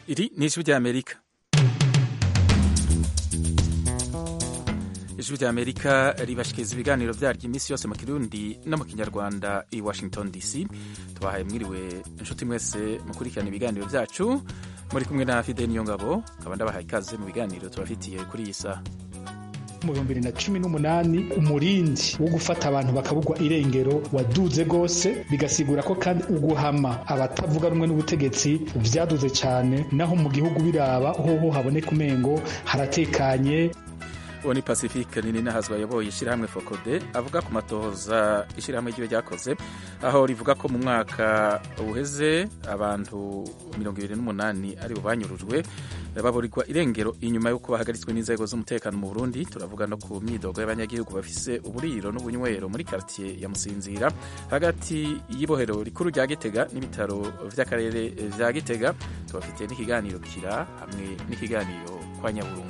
Iri ni ijwi ry'Amerika ijwi ry'Amerika ribashikiriza ibiganiro vyaryo iminsi yose mu kirundi no mu kinyarwanda i Washington DC tubahaye mwiriwe inshuti mwese mukurikirana ibiganiro vyacu muri kumwe na Fidel Niyongabo nkaba ndabahaye ikaze mu biganiro tubafitiye kuri iyi saha mu bihumbi bibiri na cumi n'umunani umurindi wo gufata abantu bakabugwa irengero waduze gose bigasigura ko kandi uguhama abatavuga rumwe n'ubutegetsi vyaduze cane naho mu gihugu biraba hoho haboneka umengo haratekanye uwo ni pacifique nini nahazwa ayoboye ishyirahamwe fokode avuga ku matohoza ishyirahamwe ryiwe ryakoze aho rivuga ko mu mwaka uheze abantu mirongo ibiri n'umunani ari bo banyurujwe baburirwa irengero inyuma y'uko bahagaritswe n'inzego z'umutekano mu burundi turavuga no ku myidogo y'abanyagihugu bafise uburiro n'ubunywero muri karitiye ya musinzira hagati y'ibohero rikuru rya gitega n'ibitaro vy'akarere vya gitega tubafitiye n'ikiganiro kira hamwe n'ikiganiro kwa nyaburungu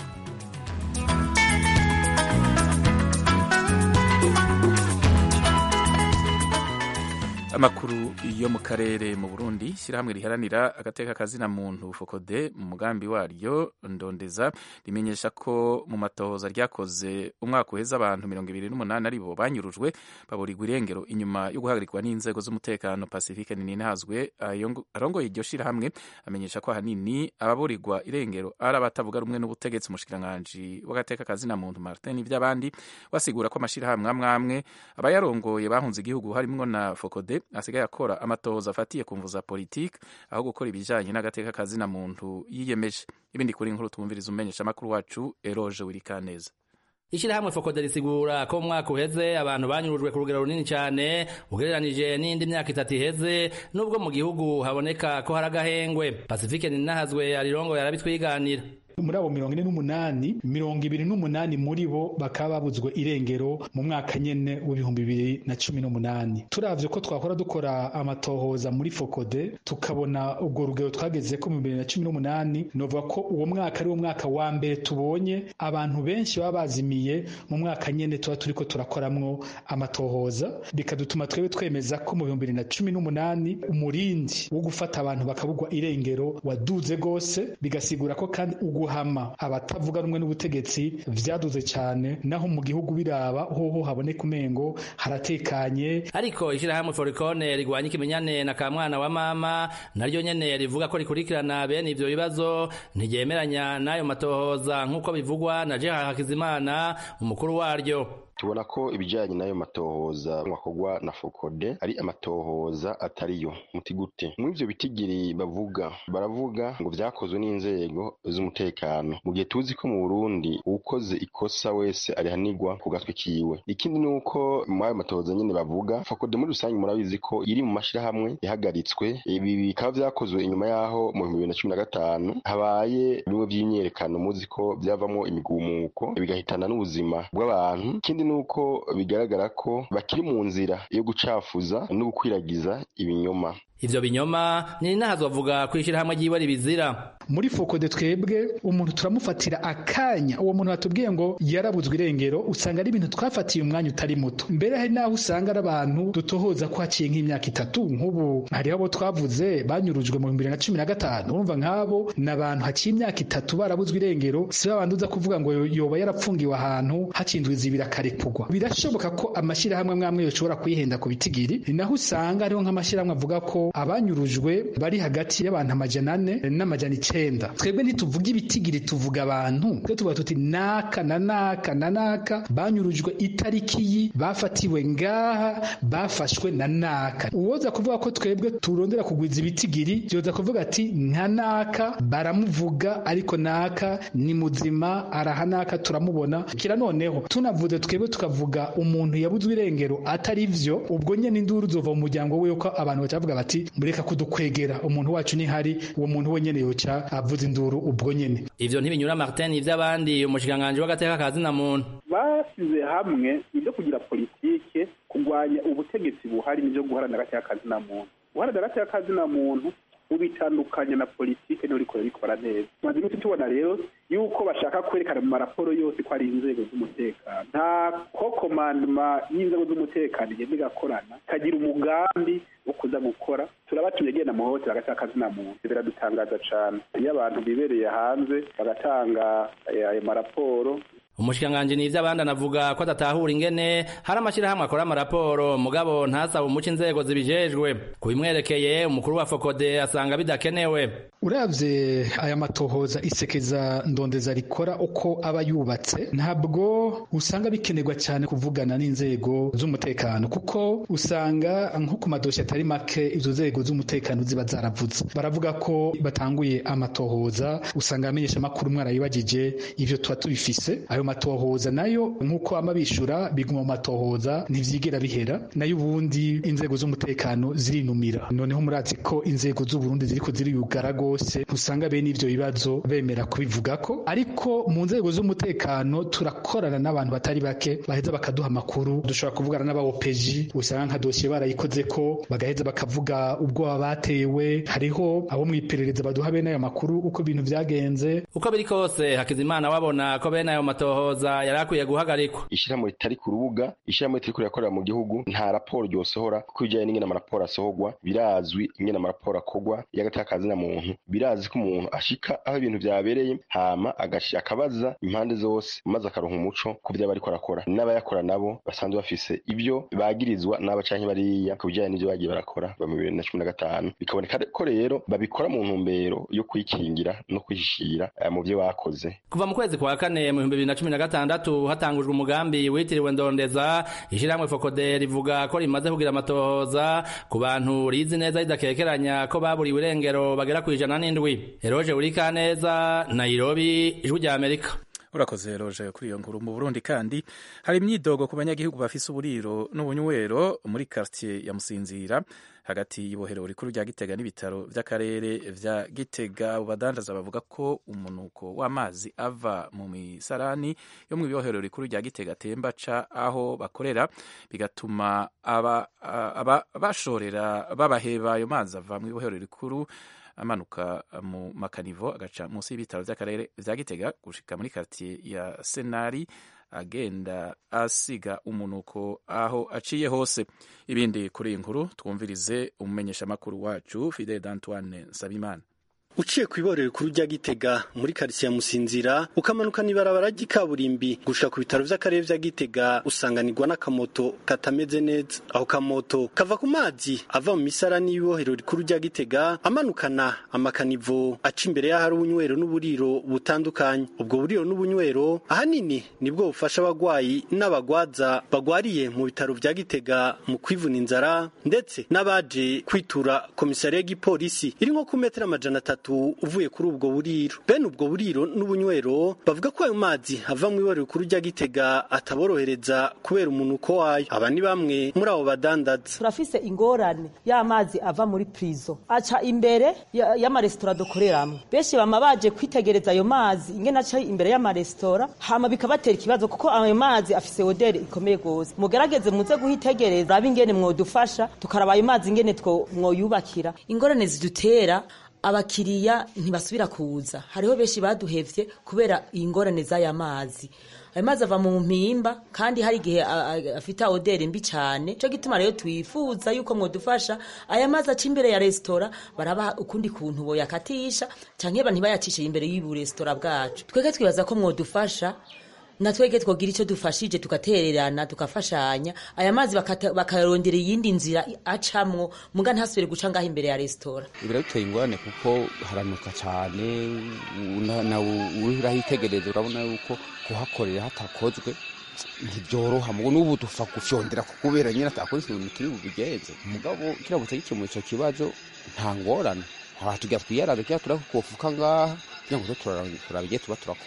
amakuru yo mu karere mu Burundi shyirahamwe riharanira agateka kazina muntu fokode mu mugambi waryo ndondeza rimenyesha ko mu matohoza ryakoze umwaka uheza abantu mirongo ibiri n'umunani ari bo banyurujwe baburirwa irengero inyuma yo guhagarikwa n'inzego z'umutekano pacifique ninihazwe arongoye iryo shyirahamwe amenyesha ko ahanini ababurirwa irengero ari abatavuga rumwe n'ubutegetsi umushikiranganji w'agateka kazina muntu martin ivy'abandi basigura ko amashirahamwe amwe amwe abayarongoye bahunze igihugu harimwo na fokode asigaye akora amatohoza afatiye ku mvu za politiki aho gukora ibijyanye n'agateka kazina muntu yiyemeje ibindi kuri inkuru twumviriza umenyesha amakuru wacu eroje wirikaneza Ishirahamwe Fokode risigura ko mwaka uheze abantu banyurujwe ku rugero runini cyane ugereranije n'indi myaka itatu iheze nubwo mu gihugu haboneka ko hari agahengwe Pacifique Ninahazwe arirongo yarabitwiganira muri abo mirongo ine n'umunani mirongo ibiri n'umunani muri bo bakaba babuzwe irengero mu mwaka nyene w'ibihumbi bibiri na cumi n'umunani turavye ko twakora dukora amatohoza muri fokode tukabona ubwo rugero twageze ko mu bibiri na cumi n'umunani novuga ko uwo mwaka ari wo mwaka wa mbere tubonye abantu benshi baba bazimiye mu mwaka nyene tuba turiko turakoramwo amatohoza bikadutuma twebwe twemeza ko mu bihumbi bibiri na cumi n'umunani umurindi wo gufata abantu bakabugwa irengero waduze gose bigasigura ko kandi ugu guhama abatavuga rumwe n'ubutegetsi vyaduze cyane naho mu gihugu biraba hoho haboneka umengo haratekanye ariko ishirahamwe forikone rigwanya ikimenyane na kamwana wa mama naryo nyene rivuga ko rikurikirana bene ivyo bibazo ntiryemeranya n'ayo matohoza nk'uko bivugwa na jeha hakizimana umukuru waryo tubona ko ibijyanye n'ayo matohoza akorwa na fokode ari amatohoza atariyo muti gute muri ivyo bitigiri bavuga baravuga ngo vyakozwe n'inzego z'umutekano mu gihe tuzi ko mu burundi uwukoze ikosa wese arihanirwa ku gatwe kiwe ikindi ni uko muri ayo matohoza nyene bavuga fokode muri rusange murabizi ko iri mu mashirahamwe yahagaritswe ibi bikaba vyakozwe inyuma y'aho mu bihumbi bibiri na cumi na gatanu habaye bimwe vy'imyerekano muzi ko vyavamwo imigumuko bigahitana n'ubuzima bw'abantu ikindi nuko bigaragara ko bakiri mu nzira yo gucafuza no gukwiragiza ibinyoma ivyo binyoma ni nahazwa avuga kwishira hamwe ryiwe ribizira muri fokode twebwe umuntu turamufatira akanya uwo muntu batubwiye ngo yarabuzwe irengero usanga ari ibintu twafatiye umwanya utari muto mbere hari naho usanga ari abantu dutohoza ko haciye nk'imyaka itatu nk'ubu hariho abo twavuze banyurujwe mu bibiri na cumi na gatanu urumva nk'abo ni abantu haciye imyaka itatu barabuzwe irengero si babandi uza kuvuga ngo yoba yarapfungiwe ahantu hakindwa izibira akarekugwa birashoboka ko amashyirahamwe amwe amwe yoshobora kwihenda ku bitigiri ni naho usanga hariho nk'amashyirahamwe avuga ko abanyurujwe bari hagati y'abantu amajana ane n'amajana icenda twebwe ntituvuga ibitigiri tuvuga abantu twe tuvuga tuti naka na naka na naka banyurujwe itariki yi bafatiwe ngaha bafashwe na naka uwoza kuvuga ko twebwe turondera kugwiza ibitigiri yoza kuvuga ati nka naka baramuvuga ariko naka ni muzima araha naka turamubona kira noneho tunavuze twebwe tukavuga umuntu yabuzwe irengero atari vyo ubwo nyene induru zova mu muryango we ko abantu bacavuga bati mureka kudukwegera umuntu wacu nihari uwo muntu wenyene yoca avuza induru ubwo nyene ivyo ntibinyura Martin ivy'abandi umushikiranganji w'agateka kazina muntu basize hamwe ibyo kugira politike kurwanya ubutegetsi buhari n'ibyo guharanira agateka kazina muntu guharanira agateka kazina muntu ubitandukanya na politike niho rikora rikora neza tumaze iminsi tubona rero yuko bashaka kwerekana mu maraporo yose ko ari inzego z'umutekano nta ko komandoma y'inzego z'umutekano igenda igakorana ikagira umugambi wo kuza gukora turabatumye agenda mu hohotera agata akazina muntu biradutangaza cane iyo abantu bibereye hanze bagatanga ayo maraporo umushikiranganji nivyo abandi anavuga ko adatahura ingene hari amashirahamwe akora amaraporo mugabo ntasaba umuco inzego zibijejwe ku bimwerekeye umukuru wa fokode asanga bidakenewe uravye aya matohoza isekeza ndondeza rikora uko aba yubatse ntabwo usanga bikenerwa cyane kuvugana n'inzego z'umutekano kuko usanga nko ku madoshi atari make izo nzego z'umutekano ziba zaravuze baravuga ko batanguye amatohoza usanga amenyesha amakuru mwarayibagije ivyo tuba tubifise ayo matohoza nayo nk'uko ama bishura biguma mu matohoza ntivyigera bihera nayo ubundi inzego z'umutekano zirinumira noneho murazi ko inzego z'uburundi ziriko ziriyugara gose usanga bene ivyo bibazo bemera kubivugako ariko mu nzego z'umutekano turakorana n'abantu batari bake baheza bakaduha amakuru dushobora kuvugana n'abawopeji usanga nka dosiye barayikoze ko bagaheza bakavuga ubwoba batewe hariho abo mw'iperereza baduha bene ayo makuru uko ibintu vyagenze uko biri kose hakizimana wabona ko bene ayo matohoza yari akwiye guhagarikwa ishyirahamwe ritari ku rubuga ishyirahamwe ritari rirakorera mu gihugu nta raporo ryosohora kuko ibijyanye n'ingene amaraporo asohorwa birazwi ingene amaraporo akorwa iyo agateka akazina muntu birazi ko umuntu ashika aho ibintu vyabereye hama akabaza impande zose maze akaronka umuco ku vyaba ariko arakora n'abayakora nabo basanzwe bafise ibyo bagirizwa n'aba canke bariya ku bijyanye n'ivyo bagiye barakora ba mu bibiri na cumi na gatanu bikaboneka ko rero babikora mu ntumbero yo kwikingira no kwihishira mu vyo bakoze kuva mu kwezi kwa kane mu bihumbi bibiri na cumi na gatandatu hatangujwe umugambi witiriwe ndondeza ishyirahamwe fokode rivuga ko rimaze kugira amatohoza ku bantu rizi neza ridakekeranya ko baburiwe irengero bagera ku ijana n'indwi eroje urika neza nairobi ijwi rya amerika urakoze roje kuri iyo nkuru mu burundi kandi hari imyidogo ku banyagihugu bafise uburiro n'ubunywero muri quartier ya musinzira hagati y'ibohero rikuru rya gitega n'ibitaro vy'akarere vya gitega badandaza bavuga ko umunuko w'amazi ava mu misarani yo mu ibohero rikuru rya gitega atemba ca aho bakorera bigatuma aba, aba bashorera babaheba ayo mazi ava mu ibohero rikuru amanuka mu makanivo agaca munsi y'ibitaro vy'akarere vya gitega gushika muri quartier ya senari agenda asiga umunuko aho aciye hose ibindi kuri iyi nkuru twumvirize umumenyeshamakuru wacu fidel d'antoine nsabimana uciye ku iborero rikuru rya gitega muri karitsiye ya musinzira ukamanukana ibarabara ry'ikaburimbi gushika ku bitaro vy'akarere vya gitega usanganirwa n'akamoto katameze neza aho kamoto kava ku mazi ava mu misarani y'ibohero rikuru rya gitega amanukana amakanivo aca imbere y'ahari ubunywero n'uburiro butandukanye ubwo buriro n'ubunywero ahanini nibwo bufasha abagwayi n'abagwaza bagwariye mu bitaro vya gitega mu kwivuna inzara ndetse n'abaje kwitura komisariya y'igipolisi iri nko ku metero amajana atatu uvuye kuri ubwo buriro bene ubwo buriro n'ubunywero bavuga ko ayo mazi ava mu iborero rikuru rya gitega ataborohereza kubera umunuko wayo aba ni bamwe muri abo badandaza turafise ingorane y'amazi ava muri prizo aca imbere y'amaresitora dukoreramwo benshi bama baje kwitegereza ayo mazi ingene aca imbere y'amaresitora hama bikabatera ikibazo kuko ayo mazi afise oderi ikomeye gose mugerageze muze guhitegereza rabe ingene mwodufasha tukaraba ayo mazi ingene mwoyubakira ingorane zidutera abakiriya ntibasubira kuza hariho benshi baduhevye kubera ingorane z'aya mazi ayo mazi ava mu mpimba kandi hari igihe afite oderi mbi cyane cyo gituma rero twifuza yuko mwodufasha aya mazi aca imbere ya resitora baraba ukundi kuntu boyakatisha canke ntibayacishe imbere y'ubu resitora bwacu twege twibaza ko mwodufasha na twege twogira icyo dufashije tugatererana tukafashanya aya mazi bakarondera iyindi nzira acamwo muga ntasubire guca ngaho imbere ya resitora biraduteye ingorane kuko haranuka cyane nawe urahitegereza urabona yuko kuhakorera hatakozwe ntibyoroha mugo n'ubu dupfa gufyondera kubera nyine atakora ikintu kiri bubigenze mugabo kiramutse gikemuye icyo kibazo nta ngorane aha tujya twiyarara kira turakufuka ngaha kugira ngo turabigiye tuba turakora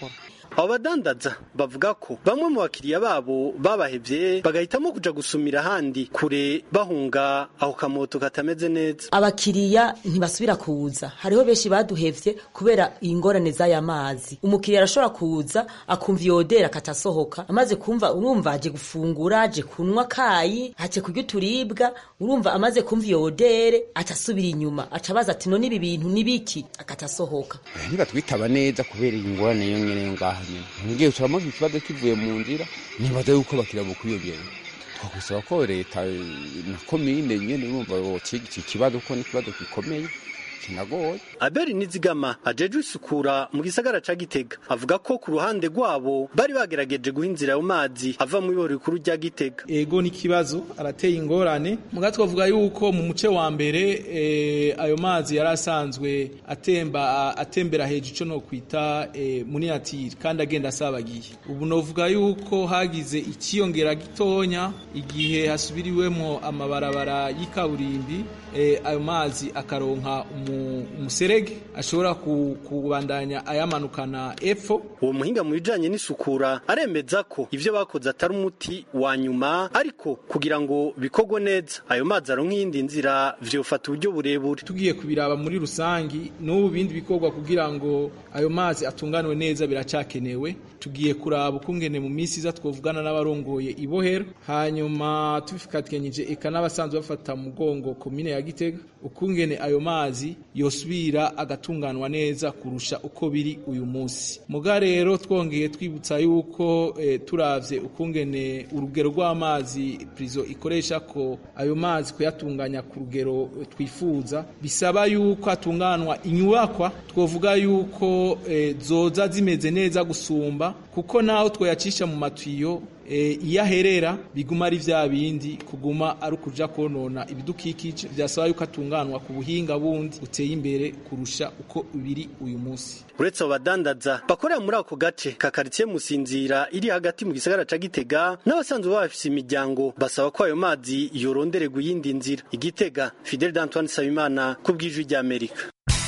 abo badandaza bavuga ko bamwe mu bakiriya babo babahevye bagahitamo kuja gusumira ahandi kure bahunga aho kamoto katameze neza abakiriya ntibasubira kuza hariho benshi baduhevye kubera ingorane z'aya mazi umukiriya arashobora kuza akumva iyodera akatasohoka amaze kumva urumva aje gufungura aje kunywa kayi aje kurya uturibwa urumva amaze kumva iyodere atasubira inyuma aca abaza ati none ibi bintu nibiki akatasohoka ntibatwitaba neza kubera iyi ngorane yo nyene ngaha nyene ngiye turamaze ikibazo kivuye mu nzira nibaza yuko bakira bukwiyongera twakwisaba ko leta na komine nyene urumva bokiga iki kibazo kuko ni ikibazo gikomeye kinagoye Abeli Nizigama ajejwe isukura mu gisagara ca Gitega avuga ko ku ruhande rwabo bari bagerageje guha inzira ayo mazi ava mu iboro rikuru rya Gitega ego n'ikibazo arateye ingorane muga twavuga yuko mu muce wa mbere e, ayo mazi yari asanzwe atemba atembera hejuru ico no kwita e, muniyatiri kandi agenda asabagiye ubu novuga yuko hagize ikiyongera gitonya igihe hasubiriwemo amabarabara y'ikaburimbi e, ayo mazi akaronka umuserege ashobora kubandanya ayamanukana epfo uwo muhinga mu bijanye n'isukura aremeza ko ivyo bakoze atari umuti wa nyuma ariko kugira ngo bikorwe neza ayo mazi aronka iyindi nzira vyofata uburyo burebure tugiye kubiraba muri rusangi n'ubu bindi bikorwa kugira ngo ayo mazi atunganwe neza biracakenewe tugiye kuraba ukungene mu minsi iza twovugana n'abarongoye ibohero hanyuma tubifikatwenyeje eka n'abasanzwe bafata mugongo komine ya Gitega ukungene ayo mazi yosubira agatunganwa neza kurusha uko biri uyu munsi muga rero twongeye twibutsa yuko e, turavye ukungene urugero rw'amazi prizo ikoresha ko ayo mazi kuyatunganya ku rugero twifuza bisaba yuko atunganwa inyubakwa twovuga yuko e, zoza zimeze neza gusumba kuko naho twoyacisha mu matiyo iyo aherera biguma ari vya bindi kuguma ari ukuja konona ibidukikije vyasaba yuko atunganwa ku buhinga bundi uteye imbere kurusha uko biri uyu munsi uretse abo badandaza bakorera muri ako gace ka karitsiye musinzira iri hagati mu gisagara ca gitega n'abasanzwe bafise imiryango basaba ko ayo mazi yorondererwa iyindi nzira igitega fidel d'antoine sabimana ku bw'ijwi ry'amerika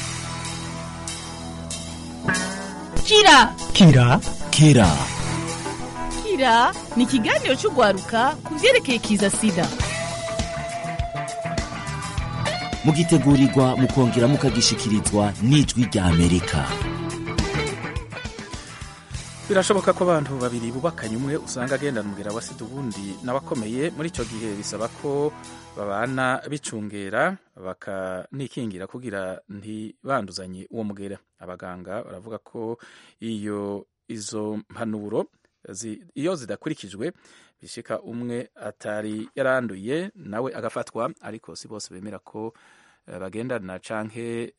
kira kira kira kira ni ikiganiro cy'urwaruka ku byerekeye kiza sida mugitegurirwa mukongera mukagishikirizwa n'ijwi rya amerika birashoboka ko abantu babiri bubakanye umwe usanga agendana umugera wa sida ubundi n'abakomeye muri icyo gihe bisaba ko babana bicungera bakanikingira kugira ntibanduzanye uwo mugera abaganga baravuga ko iyo izo mpanuro iyo zidakurikijwe bishika umwe atari yaranduye nawe agafatwa ariko si bose bemera ko bagendana canke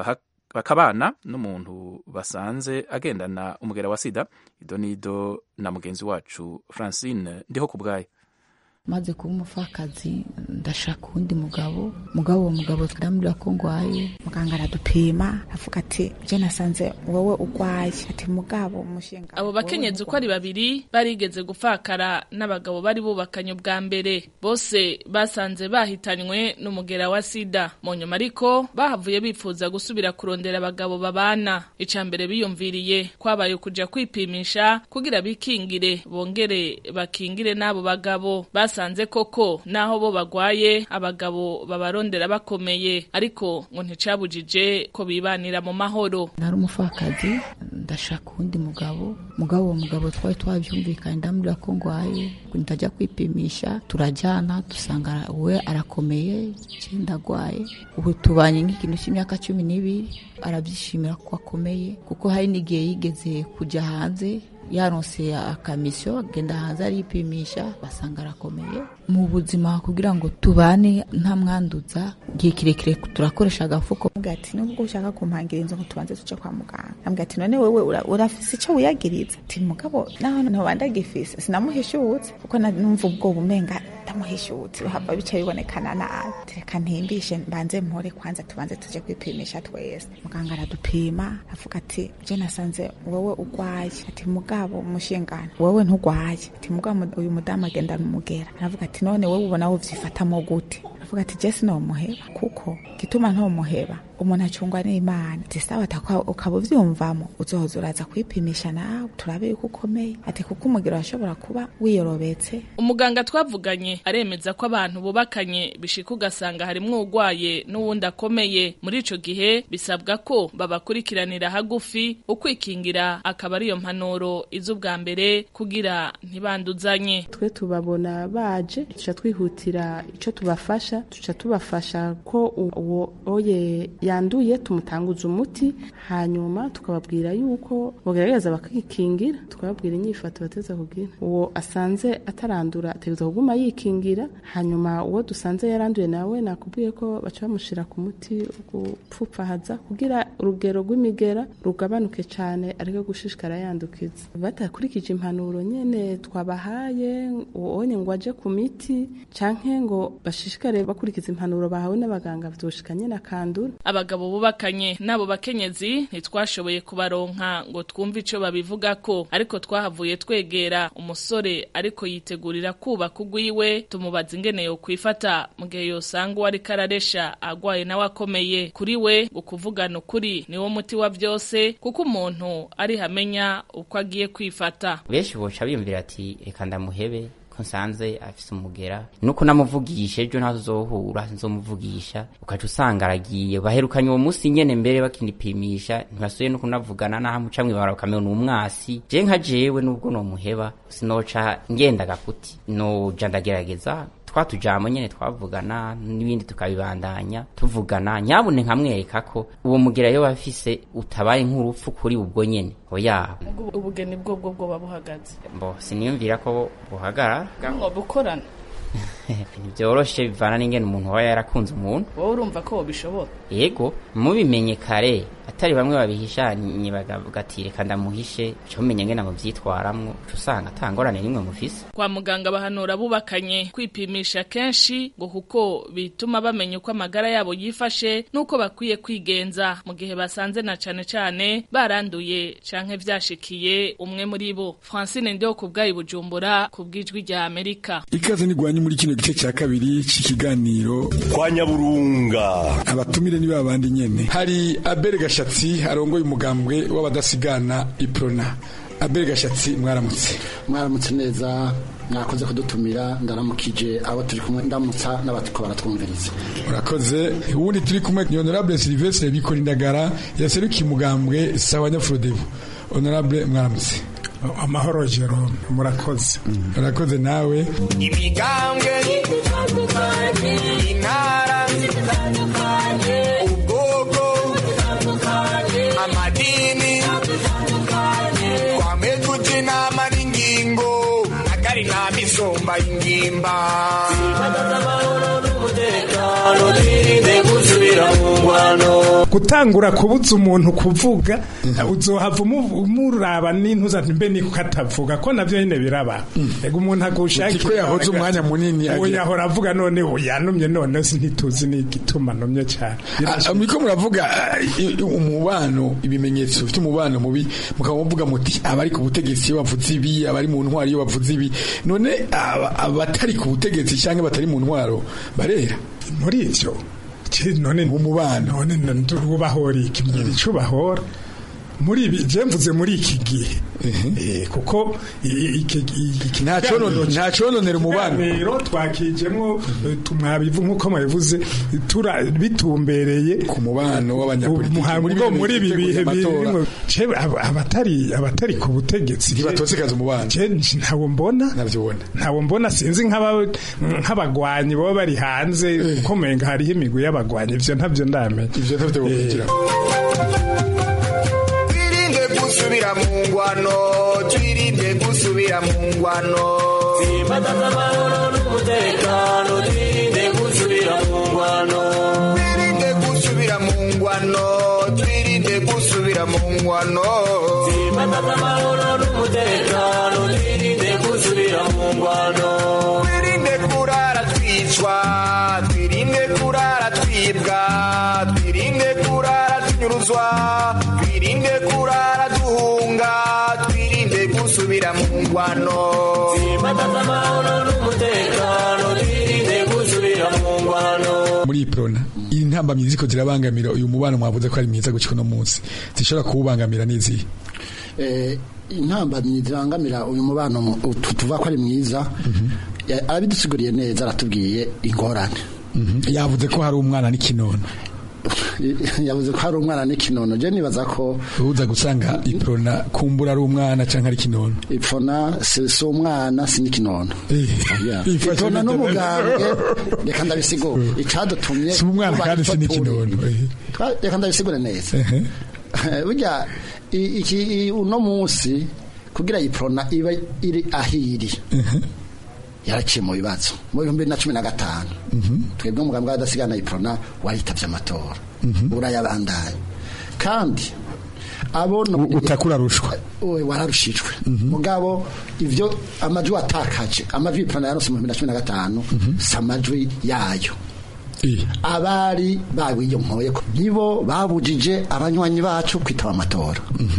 bakabana n'umuntu basanze agendana umugera wa sida ido nido na mugenzi wacu francine ndiho ku bwayo maze kuba umupfakazi ndashaka uwundi mugabo mugabo uwo mugabo turamubwira ko ngwaye muganga aradupima avuga ati je nasanze wowe ugwaye ati mugabo umushinga abo bakenyezi uko ari babiri barigeze gufakara n'abagabo bari bubakanye ubwa mbere bose basanze bahitanywe n'umugera wa sida mu nyuma ariko bahavuye bifuza gusubira kurondera abagabo babana ica mbere biyumviriye kwabaye kuja kwipimisha kugira bikingire bongere bakingire n'abo bagabo basanze koko naho bo bagwaye abagabo babarondera bakomeye ariko ngo nticabujije ko bibanira mu mahoro nari umupfakazi ndashaka uwundi mugabo mugabo uwo mugabo twari twabyumvikanye ndamubwira ko ngwaye ndajya kwipimisha turajyana dusanga we arakomeye ndagwaye ubu tubanye nk'ikintu cy'imyaka cumi n'ibiri arabyishimira ko akomeye kuko hari n'igihe yigeze kujya hanze yaronse akamisiyo agenda hanze aripimisha basanga arakomeye mu buzima kugira ngo tubane nta mwanduza igihe kirekire turakoresha agafuko ambwira ati nubwo ushaka kumpangira inzu ngo tubanze tuje kwa muganga ambwira ati none wewe urafise icyo wiyagiriza ati mugabo naho ntoba ndagifise sinamuhishutse kuko numva ubwoba umenga ndamuhishutse hava bica bibonekana nabi reka ntimbishe mbanze mpore kwanza tubanze tuje kwipimisha twese muganga aradupima avuga ati je nasanze wowe ugwaye ati mugabo umushingano wowe ntugwaye ati mugabo uyu mudamu agendana umugera aravuga ati none wowe ubona wo vyifatamo gute ndavuga ati jesi nomuheba kuko gituma ntomuheba umuntu acungwa n'imana ati sawa ukaba uvyumvamo uzohoza uraza kwipimisha nawe turabe yuko ukomeye ati kuko umugero washobora kuba wiyorobetse umuganga twavuganye aremeza ko abantu bubakanye bishika ugasanga harimwo urwaye n'uwundi akomeye muri ico gihe bisabwa ko babakurikiranira hagufi ukwikingira akaba ariyo mpanuro iz'ubwa mbere kugira ntibanduzanye twe tubabona baje tuca twihutira ico tubafasha tuca tubafasha ko uwo oye yanduye tumutanguza umuti hanyuma tukababwira yuko bogerageza bakikingira tukababwira inyifato bateza kugira uwo asanze atarandura ategereza kuguma yikingira hanyuma uwo dusanze yaranduye nawe nakubwiye ko baca bamushira ku muti gupfupfahaza kugira urugero rw'imigera rugabanuke cyane ariko gushishikara yandukiza batakurikije impanuro nyene twabahaye uwonye ngo aje ku miti canke ngo bashishikare bakurikiza impanuro bahawe n'abaganga vyoshika nyene akandura abagabo bubakanye n'abo bakenyezi ntitwashoboye kubaronka ngo twumve ico babivuga ko ariko twahavuye twegera umusore ariko yitegurira kubaka ugwiwe tumubaza ingene yo kwifata mu gihe yosanga uwo ariko araresha agwaye nawe akomeye kuri we ngo kuvugana ukuri niwo muti wa vyose kuko umuntu ari hamenya uko agiye kwifata benshi boca biyumvira ati reka ndamuhebe ko nsanze afise umugera nuko namuvugisha ejo ntazo uzohura nzomuvugisha ukaca usanga aragiye baherukanye uwo munsi nyene mbere bakinipimisha ntibasuye no kunavugana naho amuca mwibara bakamenya ni umwasi je nka jewe nubwo nomuheba sinoca ngenda gakuti noja ndagerageza twatujamo nyene twavugana n'ibindi tukabibandanya tuvugana nyabune nkamwereka ko uwo mugera yo bafise utabaye nk'urupfu kuri ubwo nyene oya ubugeni bwo bwo bwo babuhagaze mbo siniyumvira ko buhagara ngo bukorana ntibyoroshe bivana n'ingene umuntu aba yarakunze umuntu wowe urumva ko bishobora yego mubimenye kare atari bamwe babihishanye bagavuga ati reka ndamuhishe uca mumenya ngene muvyitwaramwo uca usanga ata ngorane nimwe mufise kwa muganga bahanura bubakanye kwipimisha kenshi ngo kuko bituma bamenya uko amagara yabo yifashe n'uko bakwiye kwigenza mu gihe basanze na cane cane baranduye canke vyashikiye umwe muri bo francine ndiho ku bwayi bujumbura ku bw'ijwi rya amerika ikaze nigwanye muri kino gice cya kabiri cy'ikiganiro kwa nyaburunga abatumire ni babandi nyene hari abere gashatsi arongoye umugambwe w'abadasigana iprona abere gashatsi mwaramutse mwaramutse neza mwakoze kudutumira ndaramukije abo turi kumwe ndamutsa n'abatiko baratwumviriza urakoze ubundi turi kumwe ni honorable Sylvestre Bikora Indagara yaserukiye umugambwe sawa nyafurodebu honorable mwaramutse amahoro Jerome murakoze urakoze nawe imigambwe intara ubwoko amadini twame tuja inama n'ingingo akari nta misomba y'ingimba gutangura kubuza umuntu kuvuga uzohava umuraba n'intuza mbe niko katavuga ko navyo nyene biraba ego umuntu agushakira ko yahoze umwanya munini yahora avuga none yanumye none ntituzi n'igituma numye cyane miko muravuga umubano ibimenyetso bifite umubano mubi mukaba muvuga muti abari ku butegetsi iyo bavuze ibi abari mu ntwaro iyo bavuze ibi none abatari ku butegetsi cyangwa batari mu ntwaro barera muri ivyo none umubano none ubahora iki mbwira ico bahora muri ibi je mvuze muri iki gihe kuko nta cononera umubano rero twakijemwo tumwabivu nk'uko mwabivuze bitumbereye ku mubano w'abanyapolitiki muri ibi bihe birimwo abatari abatari ku butegetsi ntibatosekaza umubano ntawo mbona ntawo mbona sinzi nk'abagwanyi baba bari hanze kuko menga hariho imigwi y'abagwanyi ivyo ntavyo ndamenya ivyo ntavyo wokugira gusubira mu ngwano twirinde gusubira mu ngwano Simbataza amahoro n'umutekano twirinde gusubira mu ngwano twirinde gusubira mu ngwano twirinde gusubira mu ngwano Simbataza amahoro n'umutekano twirinde gusubira mu ngwano twirinde kurara twicwa twirinde kurara twibwa twirinde kurara tunyuruzwa twirinde kurara duhunga twirinde gusubira mu ngwano Simbataza amahoro n'umutekano twirinde gusubira mu ngwano muri iprona iyi ntambamyi ziko zirabangamira uyu mubano mwavuze ko ari mwiza gushika no munsi zishobora kuwubangamira n'izihe eh, intambamyi zibangamira uyu mubano mu- tu- tuvuga ko ari mwiza ya- arabidusiguriye neza aratubwiye ingorane yavuze ko hari umwana n'ikinono yavuze ko hari umwana n'ikinono je nibaza ko uza gusanga iprona kumbura ari umwana canke ari ikinono ipfona si si umwana si n'ikinono Yeah. Ifashe ipfona neza. n'umugambwe reka ndabisigure icadutumye si umwana tuba kandi ico si turi. n'ikinono eh. Twa- reka ndabisigure neza burya i- iki i- uno munsi kugira iprona iba iri ahiri yaraciye mu bibazo mu bihumbi bibiri na cumi na gatanu twebwe umugambwe w'adasigana iprona waritabye amatora urayabandaye kandi abona utakura rushwa we wararushijwe mugabo ivyo amajwi watakaje amajwi iprona yaronse mu bihumbi bibiri na cumi na gatanu si amajwi yayo abari babiyonkoye ko nibo babujije abanywanyi bacu kwitaba amatora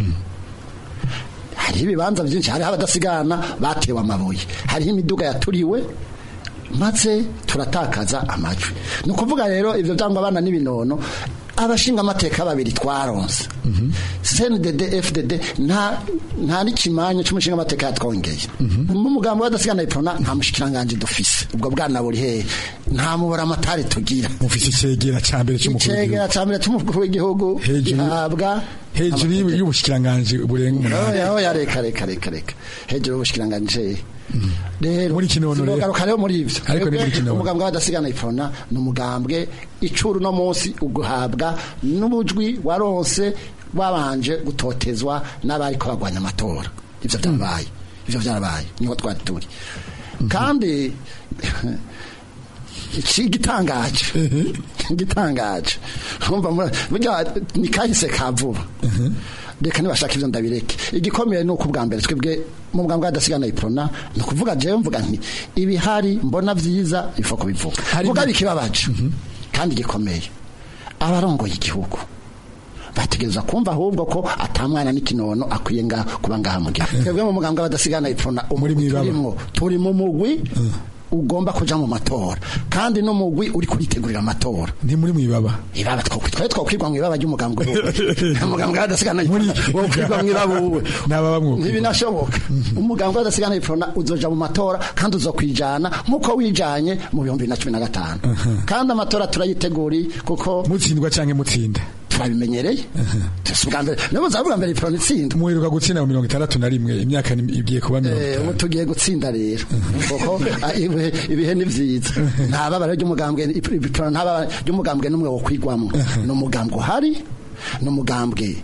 hariho ibibanza byinshi hariho abadasigana batewe amabuye hariho imiduga yaturiwe maze turatakaza amajwi ni ukuvuga rero ibyo byangwa abana n'ibinono abashinga amateka babiri twaronse CNDD FDD nta nta n'ikimanyu cy'umushinga amateka yatwongeye mu mugambo w'adasigana iprona nta mushikiranganje dufise ubwo bwana buri hehe nta mubara amatari tugira mufise icegera ca mbere c'umukuru w'igihugu icegera ca mbere c'umukuru w'igihugu gihabwa hejuru y'ubushikiranganje burenga umunani oya oya reka reka reka reka hejuru y'ubushikiranganje rero muri kinono rero tugaruka rero muri ivyo ariko ni muri kinono umugambwe w'adasigana iprona ni umugambwe icuru no munsi uguhabwa n'ubujwi waronse wabanje gutotezwa n'abari ko bagwanya amatora ivyo byarabaye ivyo byarabaye niho twari turi kandi iki gitangaje gitangaje umva burya ni kahise ka vuba reka nibashaka ivyo ndabireke igikomeye ni uko ubwa mbere twebwe mu bwambwe hadasigana iprona ni ukuvuga jewe mvuga nti ibihari mbona vyiza ifa kubivuga vuga bikibabaje kandi gikomeye abarongoye igihugu bategereza kumva ahubwo ko atamwana n'ikinono akwiye nga kuba ngaha mu gihugu twebwe mu mugambwe hadasigana iprona turimwo turi mu mugwi ugomba kuja mu matora kandi no mugwi uri kuritegurira amatora ndi muri mwibaba ibaba twari twakwirwa mu ibaba ry'umugambwe umugambwe hadasigana wo kwirwa mu ibaba uwe nababa mwuko ntibinashoboka umugambwe hadasigana iprona uzoja mu matora kandi uzokwijana nkuko wijanye mu bihumbi bibiri na cumi na gatanu kandi amatora turayiteguri kuko mutsindwa canke mutsinda turabimenyereye ubwa mbere nibo zavuga mbere iprona itsinda muheruka gutsinda mu mirongo itandatu na rimwe imyaka igiye kuba mirongo ubu tugiye gutsinda rero kuko ibihe ni vyiza nta babara ry'umugambwe iprona nta babara ry'umugambwe n'umwe wo kwigwamwo ni umugambwe uhari ni umugambwe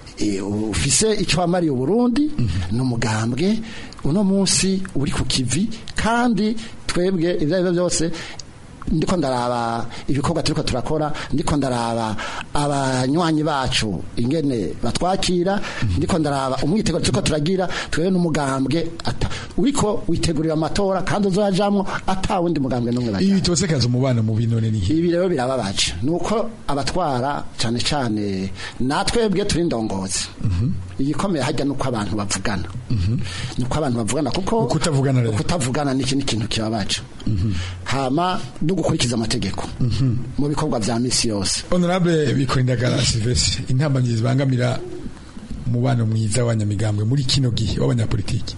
ufise icyo wamariye uburundi ni umugambwe uno munsi uri ku kivi kandi twebwe ibyo ari byo byose ndiko ndaraba ibikorwa turiko turakora ndiko ndaraba abanywanyi bacu ingene batwakira ndiko ndaraba umwitego turiko turagira twebwe n'umugambwe ata uriko witegurira amatora kandi uzajamwo ata wundi mugambwe n'umwe bajya ibi tosekaza umubano mu binone ni ibi rero birababaje nuko abatwara cane cane natwebwe turi ndongozi igikomeye hajya nuko abantu bavugana nuko abantu bavugana kuko kutavugana rero kutavugana ni ikintu kibabaje hama no gukurikiza amategeko mu bikorwa vya misi yose honorable bikorindagara Silvestre intambamyi zibangamira umubano mwiza w'abanyamigambwe muri kino gihe w'abanyapolitiki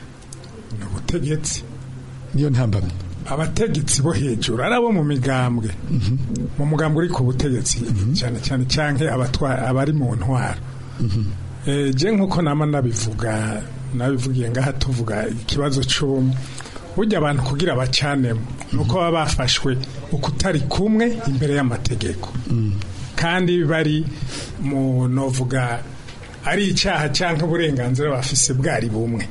ni ubutegetsi niyo ntambamyi abategetsi bo hejuru ari abo mu migambwe mu mugambwe uri ku butegetsi cyane cyane cyangwa abari mu ntwaro je nk'uko nama nabivuga nabivugiye ngaha tuvuga ikibazo cy'ubumwe burya abantu kugira bacanemo nuko baba bafashwe uko utari kumwe imbere y'amategeko kandi bari mu novuga ari icyaha cyangwa uburenganzira bafise bwari bumwe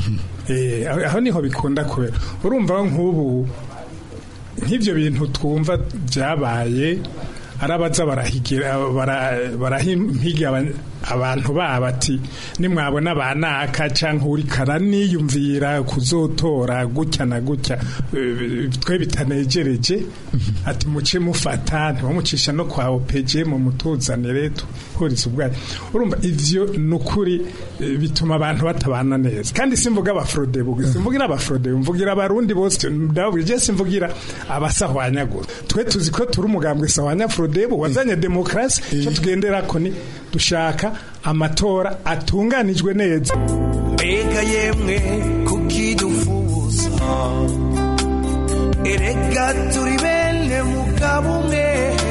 aho niho bikunda kubera urumva nk'ubu nk'ibyo bintu twumva byabaye arabaza barahigira barahiga abantu baba ati nimwabona banaka canke uri karaniyumvira kuzotora gutya na gutya eh, twe bitanejereje ati muce mufata ntibamucisha no kwa opeje mu mutuzanire tuhuriza ubwayo urumva ivyo nukuri eh, bituma abantu batabana neza kandi simvuga abafrode bugi simvugira abafrode mvugira abarundi bose ndababwira je simvugira abasahwanyagura twe tuzi ko turi umugambwe sahwanya frodebu wazanye demokrasi cyo tugenderako ni dushaka amatora atunganijwe neza mbega yemwe kukidufuza erega turi bene mugabo umwe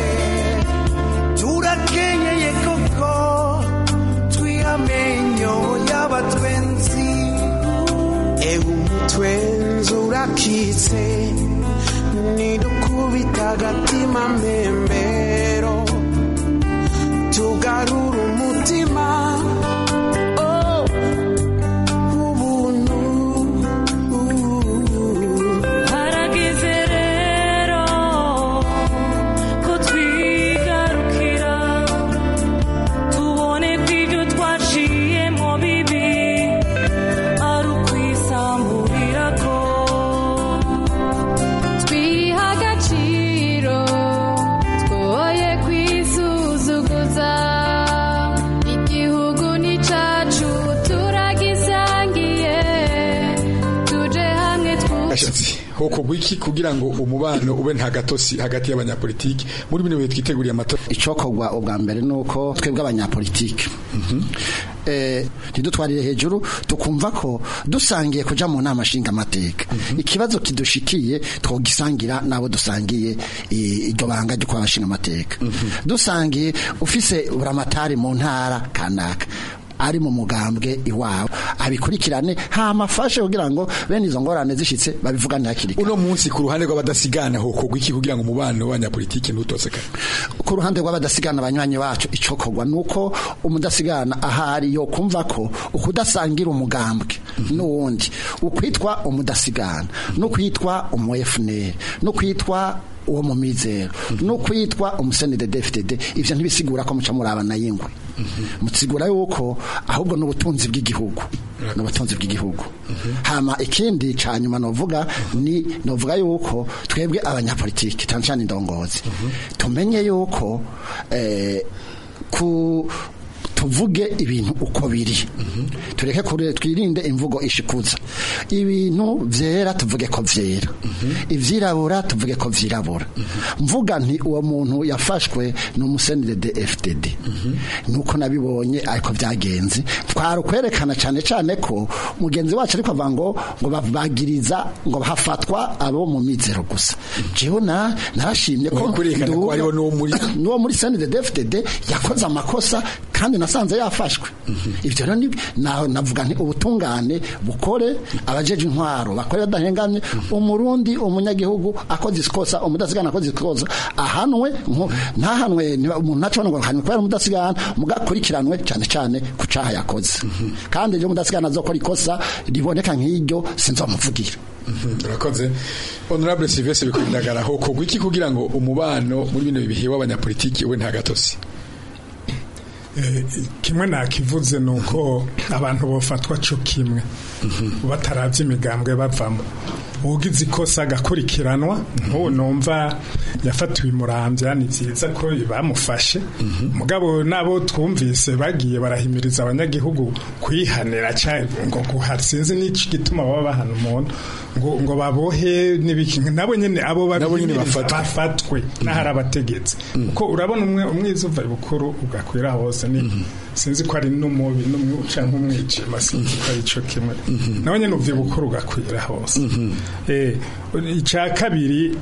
turakenyeye koko twihamenyo y'abatwenzi ewe umutwenzi urakitse nidukubita agatima mpembero tugarura umutima oh, ubuntu harageze rero ko twigarukira tubone ko ibyo twaciyemo bibi ari ukwisamburira ko twiha agaciro twoye kwisuzuguza igihugu ni cacu turagisangiye tuje hamwe twubahe gashatsi hokorwa iki kugira ngo umubano ube nta gatosi hagati y'abanyapolitiki muri bino bihe twiteguriye amatora icokorwa ubwa mbere nuko twebwe abanyapolitiki eh ntidutwarire hejuru tukumva ko dusangiye kuja mu nama nshinga amateka ikibazo kidushikiye twogisangira nabo dusangiye i- iryo banga ryo kwabashinga amateka dusangiye ufise buramatari mu ntara kanaka ari mu mugambwe iwabo abikurikirane hama afashe kugira ngo bene izo ngorane zishitse babivugane hakiri uno munsi ku ruhande rw'abadasigana hokorwa iki kugira ngo umubano w'abanyapolitiki ntutosekane ku ruhande rw'abadasigana abanywanyi bacu icokorwa nuko umudasigana ahari yo kumva ko ukudasangira umugambwe n'uwundi ukwitwa umudasigana no kwitwa umu FNL no kwitwa uwo mu mizero no kwitwa umusenede DFDD ivyo ntibisigura ko muca murabana yingwe mutsigura yuko ahubwo n'ubutunzi bw'igihugu n'ubutunzi bw'igihugu hama ikindi ca nyuma novuga ni novuga yuko twebwe abanyapolitiki cyane cyane indongozi tumenye yuko eh, ku tuvuge ibintu uko biri tureke kure twirinde imvugo ishikuza ibintu vyera tuvuge ko vyera ivyirabura tuvuge ko vyirabura mvuga nti uwo muntu yafashwe ni umusenire de FDD nuko nabibonye ariko byagenze twari kwerekana cyane cyane ko mugenzi wacu ariko avuga ngo ngo babagiriza ngo hafatwa abo mu mizero gusa jewe na narashimye ko Kwerekana ko hariho n'uwo muri n'uwo muri senide DFDD yakoze amakosa kandi nasanze yafashwe ibyo rero ni- na- navuga nti ubutungane bukore abajeje intwaro bakore badahengamye umurundi umunyagihugu akoze ikosa umudasigana akoze ikosa ahanwe nko- ntahanwe niba umuntu ntacobona ngo ahanwe kubera umudasigana mugakurikiranwe cyane cyane ku caha yakoze kandi iyo umudasigana azokora ikosa riboneka nk'iryo sinzomuvugira urakoze honorable Sylvestre bikwindagara hokorwa iki kugira ngo umubano muri bino bihe w'abanyapolitiki ube nta gatosi Eh, kimwe nakivuze ni uko abantu bofatwa co kimwe bataravye imigambwe bavamo ugize ikosa agakurikiranwa nk'ubu numva yafatiwe imurambya ni vyiza ko bamufashe mugabo nabo twumvise bagiye barahimiriza abanyagihugu kwihanira ca ngo guhara sinzi n'iki gituma baba bahana umuntu ngo ngo babohe n'ibiki nabo nyene abo Nabo nyene babihimiriza bafatwe. bafatwe n'ahari abategetsi kuko urabona umwe umwiza uva ibukuru ugakwira hose ni sinzi ko ari n'umubi n'umwe canke umwijima sinzi ko ari ico kimwe nawe nyene uva ibukuru ugakwira hose eh ica kabiri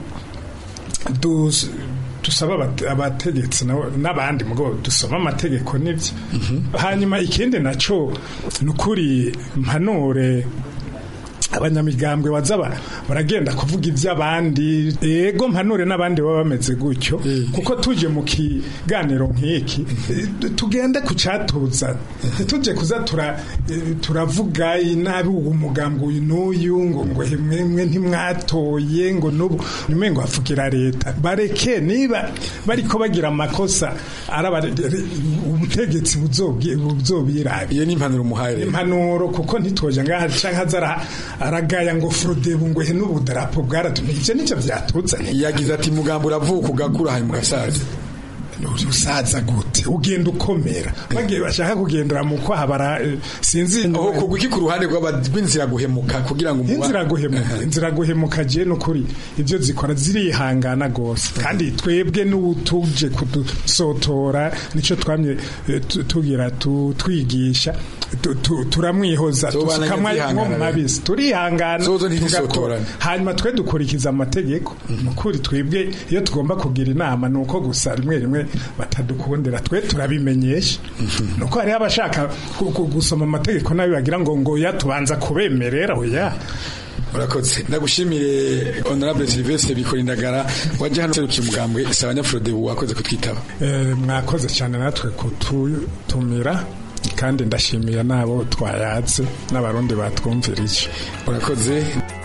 dus dusaba abate- abategetsi nabo- n'abandi mugo dusoma amategeko n'ibyo hanyuma ikindi naco ni ukuri mpanure abanyamigambwe bazaba baragenda kuvuga iby'abandi ego mpanure n'abandi baba bameze gutyo kuko tuje mu kiganiro nk'iki eh, tugende ku cyatuza tuje kuza tura eh, turavuga inabi uwo mugambwe uyu n'uyu ngo ngo mwe ntimwatoye ngo n'ubu nyuma ngo hafugira leta bareke niba bariko bagira amakosa araba ubutegetsi buzobwi- buzobirabira iyo ni impanuro umuhaye impanuro kuko ntitwoje ngaha canke azara aragaya ngo frodebu ngo he n'ubudarapo bwaratumye ivyo nico vyatuzanye yagize ati mugambo uravuka ugakura hanyuma ugasaza usaza gute ugenda ukomera bagiye bashaka kugendera mu kwaha bara eh, sinzi aho kugwa iki ku ruhande rw'aba- rw'inzira guhemuka kugira ngo umuba- inzira guhemuka inzira guhemuka je nukuri ivyo zikora zirihangana gose kandi twebwe n'utuje kudusotora nico twamye eh, tu- tugira tu- twigisha tu- tu- turamwihoza Zobana tusukamwa nyazihangana nko mu rero. mabisi turihangana Zozo tugakora. ntizisotorane. hanyuma twe dukurikiza amategeko nukuri twebwe iyo tugomba kugira inama nuko gusa rimwe rimwe batadukundira twe turabimenyesha nuko hariho abashaka ku- ku- gusoma amategeko nabi bagira ngo ngo ya tubanza kubemerera oya urakoze ndagushimire honorable Sylvestre Bikorindagara waje hano serukiye umugambwe Sabanya Frodebu wakoze kutwitaba Eh, mwakoze cyane natwe kututumira kandi ndashimiye n'abo twayatse n'abarundi batwumvirije urakoze